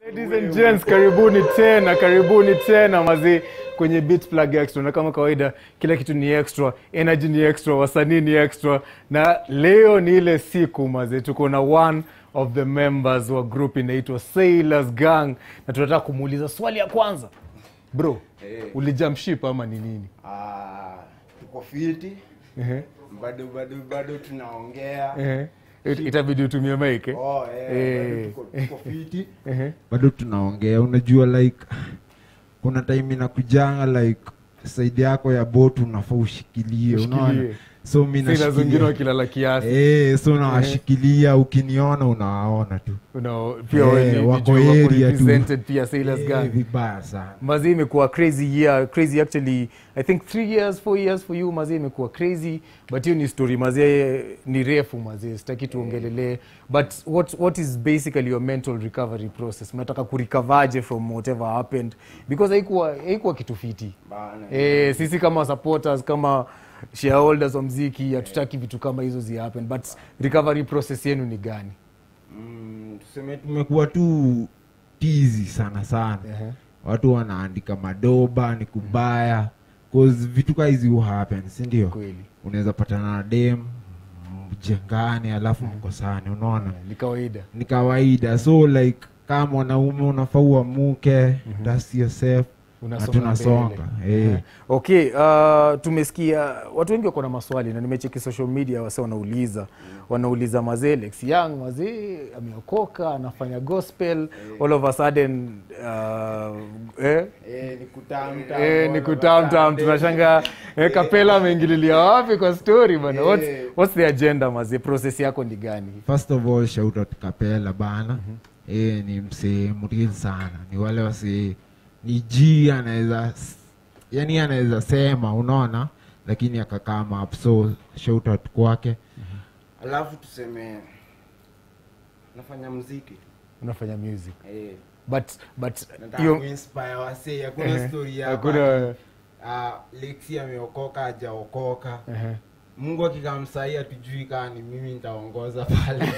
Ladies and gents, karibuni tena, karibuni tena mazi kwenye Beat Plug Extra, na kama kawaida kila kitu ni extra, energy ni extra, wasanii ni extra, na leo ni ile siku mazi, tuko na one of the members wa group inaitwa Sailors Gang, na tunataka kumuuliza swali ya kwanza, bro, Eh. ulijamship ama ni nini? Ah, tuko fiti Ehe, bado bado bado tunaongea ehe. It- itabidi utumie mic eh? oh, eh, Eh. bado tuko, tuko fiti Ehe. bado tunaongea unajua like kuna time inakujanga like saidi yako ya bot unafaa ushikilie unaona Ushikilie. so mi Sailors wengine nashikilia wakilala kiasi Eh, so nawashikilia ukiniona unawaona tu Una- pia Eh, wewe ni- ni wako juu wako area tu. represented pia Sailors Eh, Gang. vibaya sana mazi imekuwa crazy year crazy actually i think three years four years for you mazi imekuwa crazy but hiyo ni story mazi ni refu mazi sitaki tuongelelee but what, what is basically your mental recovery process mnataka kurecovaje from whatever happened because haikuwa haikuwa kitu fiti bana eh, sisi kama supporters kama shareholders wa mziki hatutaki vitu kama hizo zi happen but recovery process yenu ni gani mm, tuseme tu tumekuwa tu tizi sana sana Ehe. watu wanaandika madoba ni kubaya cause vitu kaa hizi hu happen sindio kweli unaweza patana na dem mjengane alafu mkosane unaona ni kawaida ni kawaida so like kama mwanaume unafaa uamuke dust yourself na Unasonga tunasonga mbele. eh. okay uh, tumesikia watu wengi wako na maswali na nimecheki social media wase wanauliza wanauliza mazee Lex Young mazee ameokoka anafanya gospel all of a sudden uh, eh, eh, ni kutamtam Eh, ni kutamtam tunashanga eh, kapela ameingililia wapi kwa story bana what's, Eh. what's the agenda mazee process yako ni gani first of all shout out kapela bana eh, ni msee mril sana ni wale wase ni g anaweza yani anaweza sema unaona lakini akakama up so shout out kwake alafu tuseme nafanya mziki unafanya music eh, but but nataka hiyo kuinspire wasee hakuna Ehe. story ya hakuna uh, lexi ameokoka hajaokoka ehe. mungu akikamsahii hatujui kaa ni mimi nitaongoza pale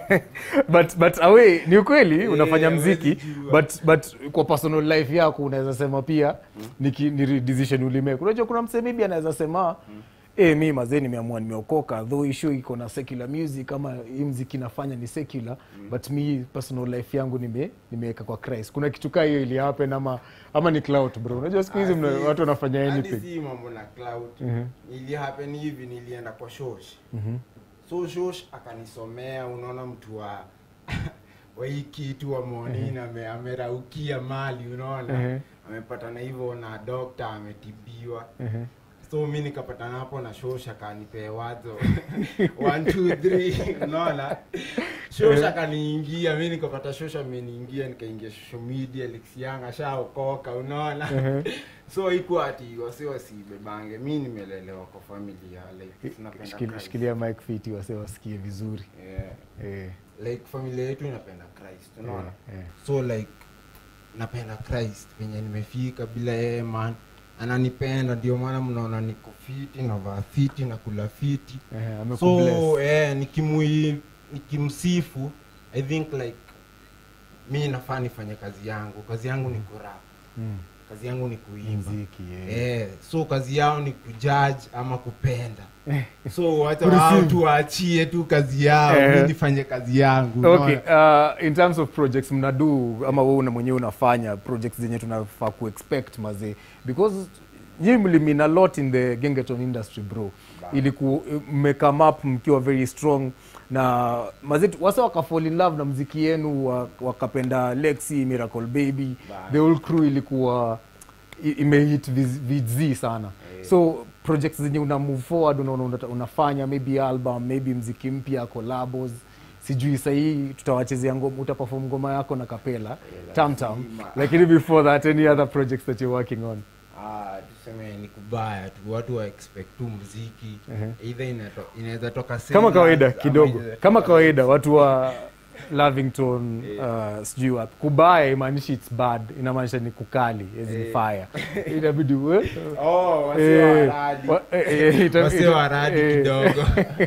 but but awe ni ukweli unafanya huwezi mziki jua. but but kwa personal life yako unaweza sema pia ni, ki- ni re- decision ulimake unajua kuna msee maybe anaweza sema Eh, mi mazee nimeamua nimeokoka though issue iko na secular music kama hii mziki nafanya ni secular but mi personal life yangu nime nimeweka kwa Christ kuna kitu kaa hiyo ili happen ama ama ni clout bro unajua siku hizi Ah, mna- si- watu wanafanya hadi anything si mambo na cloud Mhm. ili happen hivi nilienda kwa shosh so shosh akanisomea unaona mtu wa wa hii kitu wa monini ame, ameraukia mali unaona Mhm. amepatana hivyo na dokta ametibiwa Ehe. so mi nikapatana hapo na shosh akanipee wazo one two three unaona shosh akaniingia mi nikapata shosh ameniingia nikaingia social media lixiang ashaokoka unaona so ikuwa ati wasi wasibebange mi nimelelewa kwa familia like tunapenda Shikili- Christ. shikilia mic fiti wase wasikie vizuri yeah. eh, like familia yetu inapenda christ unaona eh, eh. so like napenda christ penye nimefika bila yeye man ananipenda ndio maana mnaona niko fiti navaa fiti na kula fiti Ehe, amekubless. so eh, nikimui nikimsifu i think like mi nafaa nifanye kazi yangu kazi yangu ni kurap Mm. kazi yangu ni kuimba mziki eh. eh, so kazi yao ni kujudge ama kupenda so wacha Kureceive. wao tuwaachie tu kazi yao Eh. mi nifanye kazi yangu okay unaona? uh, in terms of projects mnadu ama wewe una mwenyewe unafanya projects zenye tunafaa kuexpect mazee because nyi mlimina lot in the gengeton industry bro iliku mmecome up mkiwa very strong na mazee wasa wakafall in love na mziki yenu wa- wakapenda lexi miracle baby the whole crew ilikuwa i- imehit viz- vizi sana so projects zenye una move forward unaona una, unafanya maybe album maybe mziki mpya collabos sijui sahii tutawachezea ngoma utaperform ngoma yako na kapela tamtam lazima. lakini before that any other projects that you're working on ah, tuseme ni kubaya tu watu wa expect tu mziki Ehe. either inato- inaweza toka kama Singers kawaida ama kidogo inaweza kama toka kawaida watu wa lavington uh, sijui wapi kubaya imaanishi its bad inamaanisha ni kukali as in Eh. fire inabidi we- oh, wasio eh, waradi. wa- eh, eh, ita- wasio ita- waradi eh, kidogo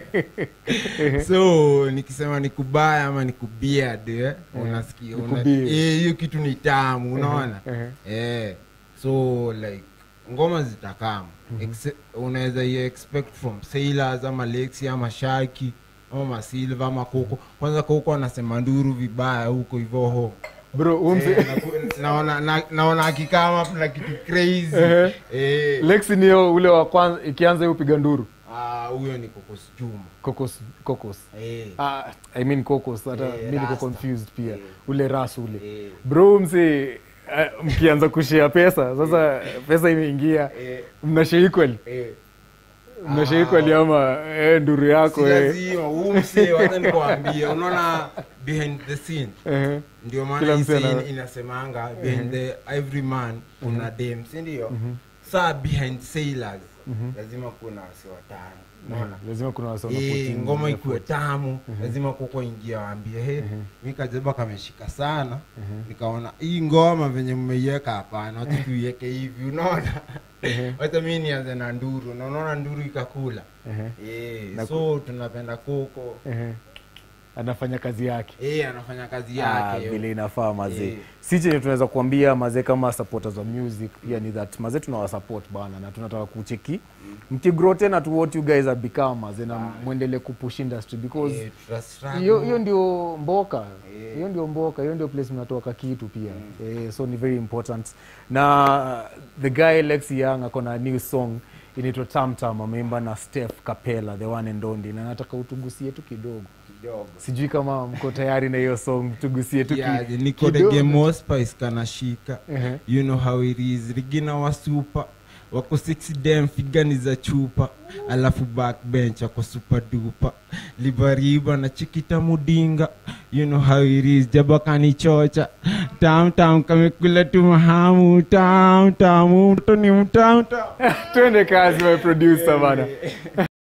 so nikisema ni kubaya ama ni kubeard eh, unasikia Ni una- kubeard. eh, hiyo kitu ni tamu unaona eh, eh, so like ngoma zitakama Exe- unaweza i expect from sailors ama lexi ama shaki ama masilva ama koko kwanza koko anasema nduru vibaya huko hivyo ho bro umse Eh, naku- naona na- naona akikama na kitu crazy Ehe. Eh, lexi niyo ule wa kwanza ikianza hiyo piga nduru ah, huyo ni kokos chuma kokos kokos Eh, ah, i mean kokos hata Eh, mi niko Rasta. confused pia Eh. ule ras ule eh, bro mse uh, mkianza kushea pesa sasa pesa imeingia eh, mnashea equally eh. mnashea Ah. equally ama eh, nduru Si yako eh. lazima huu msee wacha nikuambie unaona behind the scene Ehe. ndio maana Kila hii msee scene ana- inasemanga behind the every man kuna dem si ndio saa behind sailors lazima kuna wasi watano unaona lazima kuna wasa Eh, wanapotea ngoma effort. ikuwe tamu lazima kuko ingia waambie he mi kajeba kameshika sana nikaona hii ngoma venye mmeiweka hapana wacha tuiweke hivi unaona wacha mi nianze na nduru na unaona nduru ikakula Ehe, Eh, Na so tunapenda koko ehe. anafanya kazi yake Eh, anafanya kazi Ah, yake vile inafaa mazee Eh. si chenye tunaweza kuambia mazee kama supporters wa music pia ni that mazee tunawasupport bana na tunataka kucheki mkigrow tena to what you guys have become mazee na mwendele kupush industry because Eh, tuta struggle. hiyo hiyo ndio mboka Eh. hiyo ndio mboka hiyo ndio place mnatoka kitu pia eh, so ni very important na the guy lex young ako na new song inaitwa tamtam ameimba na steph capella the one and only na nataka utugusie tu kidogo Kidogo. sijui kama mko tayari na hiyo song tugusie tu ki- Yeah, niko the kidogo. game of spice kanashika Ehe. you know how it is rigina wa super wako 6 dem figani za chupa alafu backbench wako super duper libariba na chikita mudinga you know how it is jabakani chocha tam tam kamekula tu mahamu tam tam mtu ni mtam tam twende kazi my producer bana